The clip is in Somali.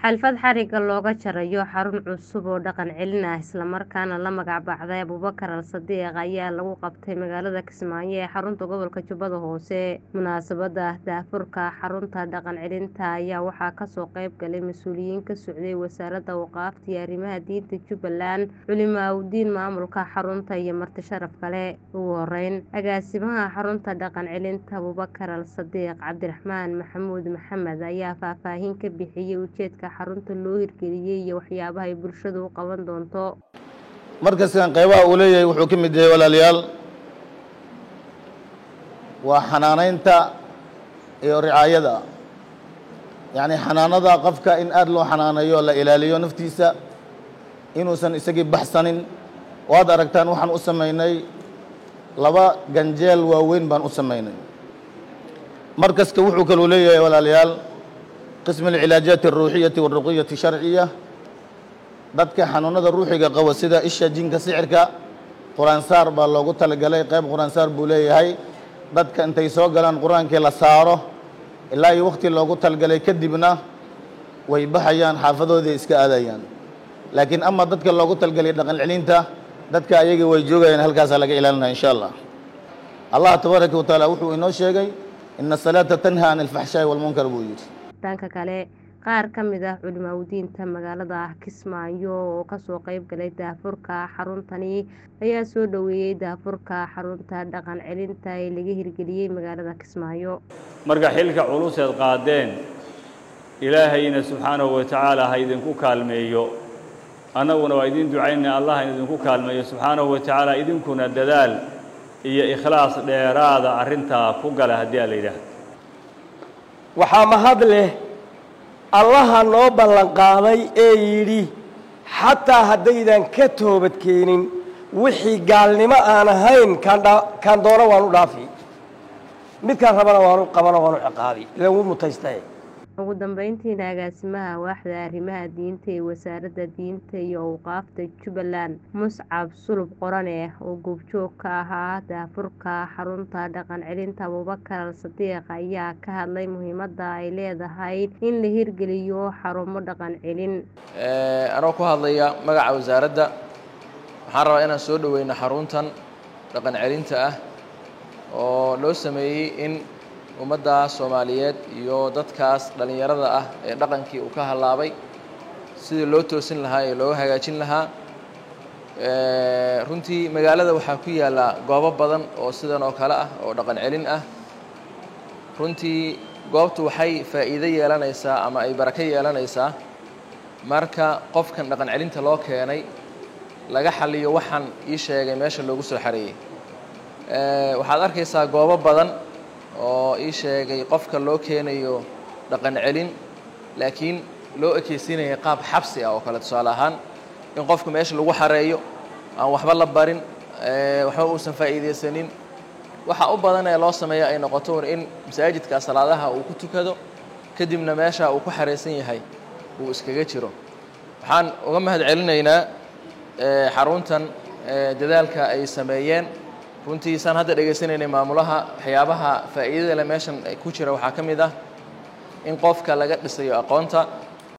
xalfad xariga looga jarayo xarun cusub oo dhaqan celin ah islamarkaana la magac baxday abuubakar al sadiiq ayaa lagu qabtay magaalada kismaayo ee xarunta gobolka jubbada hoose munaasabada daahfurka xarunta dhaqan celinta ayaa waxaa kasoo qayb galay mas-uuliyiin ka socday wasaaradda waqaafta iyo arrimaha diinta jubbaland culimaawidiin maamulka xarunta iyo marti sharaf kale ugu horeyn agaasimaha xarunta dhaqan celinta abuubakar al sadiiq cabdiraxmaan maxamuud maxamed ayaa faahfaahin ka bixiyay ujeedka xarunta loo hirgeliyey iyo waxyaabaha ay bulshadu u qaban doonto markaskan qaybaha uu leeyahay wuxuu ka mid yahay walaalayaal waa xanaaneynta iyo ricaayada yacni xanaanada qofka in aada loo xanaaneeyo la ilaaliyo naftiisa inuusan isagii baxsanin waad aragtaan waxaan u samaynay laba ganjeel waaweyn baan u samaynay markaska wuxuu kaluu leeyahay walaalayaal qism alcilaajaati alruuxiyati walruqiyati sharciya dadka xanuunada ruuxiga qaba sida isha jinka sixirka qur-aansaar baa loogu talagalay qayb qur-aansaar buu leeyahay dadka intay soo galaan qur-aankii la saaro ilaa iyo wakhti loogu talagalay kadibna way baxayaan xaafadoodii iska aadayaan laakiin ama dadka loogu talagalay dhaqan celinta dadka ayaga way joogayaan halkaasaa laga ilaalinaya insha allah allah tabaaraka wa tacaala wuxuu inoo sheegay ina asalaata tanha can alfaxshaa'i walmunkar buu yidhi dhanka kale qaar ka mid ah culimaawidiinta magaalada kismaayo oo kasoo qayb galay daafurka xaruntani ayaa soo dhoweeyey daafurka xarunta dhaqan celinta ee laga hirgeliyey magaalada kismaayo marka xilka culuseed qaadeen ilaahayna subxaanahu wa tacaala ha idinku kaalmeeyo annaguna waa idin ducaynay allah in idinku kaalmeeyo subxaanahu wa tacaala idinkuna dadaal iyo ikhlaas dheeraada arrintaa ku gala haddii a la yidhaahdo waxaa mahad leh allaha noo ballanqaaday ee yidhi xataa haddaydan ka toobadkeenin wixii gaalnimo aan ahayn kaan doono waanu dhaafi midkaan rabana waanu qabano waanu ciqaabi lagu mutaystae ugu dambeyntiina agaasimaha waaxda arrimaha diinta ee wasaaradda diinta iyo awqaafta jubbaland muscab sulub qorane oo goobjoog ka ahaa daafurka xarunta dhaqan celinta abuubakar al sadiiq ayaa ka hadlay muhiimadda ay leedahay in la hirgeliyo xarumo dhaqan celin anoo ku hadlaya magaca wasaaradda waxaan rabaa inaan soo dhoweyno xaruntan dhaqan celinta ah oo loo sameeyey in ummadda soomaaliyeed iyo dadkaas dhallinyarada ah ee dhaqankii uu ka hallaabay sidii loo toosin lahaa ee looga hagaajin lahaa runtii magaalada waxaa ku yaalla goobo badan oo sidan oo kale ah oo dhaqan celin ah runtii goobtu waxay faa'iido yeelanaysaa ama ay barako yeelanaysaa marka qofkan dhaqan celinta loo keenay laga xaliyo waxaan ii sheegay meesha loogu soo xareeyey waxaad arkaysaa goobo badan oo ii sheegay qofka loo keenayo dhaqan celin laakiin loo ekeysiinaya qaab xabsi ah oo kale tusaale ahaan in qofka meesha lagu xareeyo aan waxba la barin waxba uusan faa'iidaysanin waxa u badan ee loo sameeya ay noqoto in masaajidka salaadaha uu ku tukado kadibna meesha uu ku xaraysan yahay uu iskaga jiro waxaan uga mahad celinaynaa xaruntan dadaalka ay sameeyeen runtii saan hadda dhegaysanaynay maamulaha waxyaabaha faa'iidada le meeshan ku jira waxaa ka mid ah in qofka laga dhisayo aqoonta